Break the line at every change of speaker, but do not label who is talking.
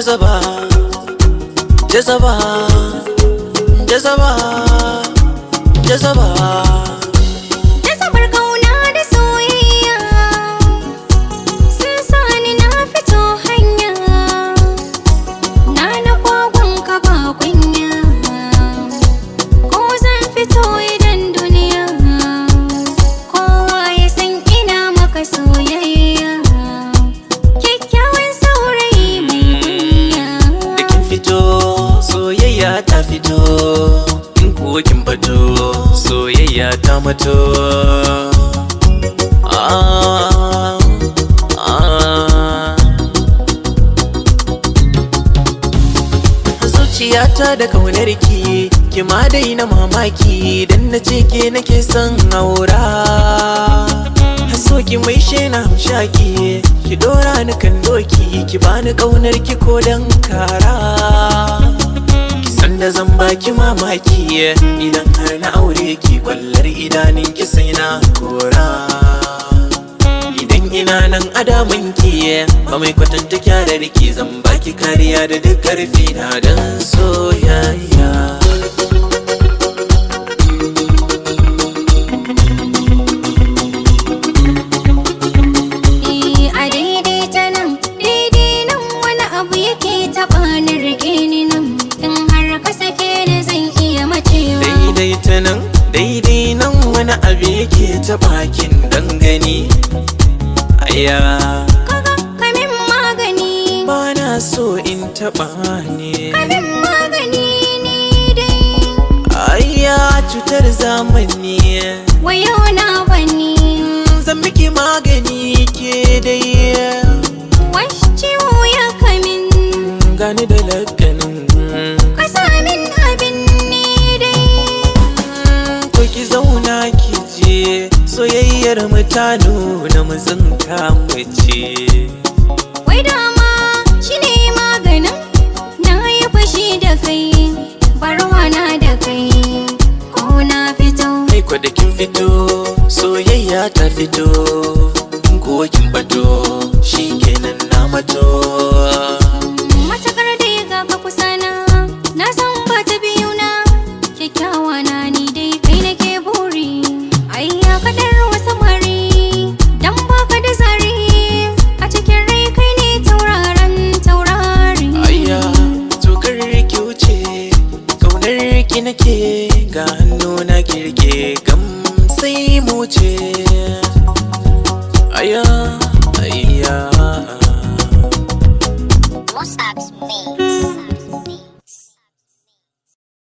jazaba jazaba jazaba jazaba
Jazabar kauna da soyayya sun sani na fito hanya na na kwagon ka ba kunya ko zan fito idan duniya kowa ya san ina maka soyayya kyakkyawan saurayi mai kunya
da kin fito soyayya ta fito in kuwa kin fito soyayya ta mato ah, ah. zuciyata da kaunar ki ki ma daina mamaki dan na ce ke nake son aura so ki mai shena hamshaki ki dora ni kan doki ki bani kaunar ki ko dan kara ki san da zan baki mamaki idan har na aure ki kwallar idanun ki sai na kora idan ina nan adamin ki ba mai kwatanta kyarar ki zan baki kariya da duk karfi na dan soyayya
Eh, a daidai ta nan daidai nan wani abu yake taɓa ni rike ni nan in har ka sake ni zan iya macewa
daidai ta nan daidai nan wani abu yake ta bakin dangane aya
kaga kamin magani
ba na so in taba ne
kamin magani ni dai
aya cutar zamani
wayo na bani
zan miki magani ke dai
wash ciwo ya kamin
gani da lakanin
ka sa min abin ni dai
ko ki zauna ki je soyayyar mutane na mutsinka mace
wai dama shine maganin na yi fashi da kai barwana da kai ko na fito
Ai ko da kin fito soyayya ta fito kuwa kin bato shikenan na mato
Matakar da ya ga kusa na na san ba ta biyu na kyakkyawa na ni dai kai nake buri ai ya kadar wasu mari dan baka da zari a cikin rai kai ne tauraron taurari
Ayya tokar ki wuce kaunar ki nake ga hannu na kirke gam sai mu ce Ayya ayya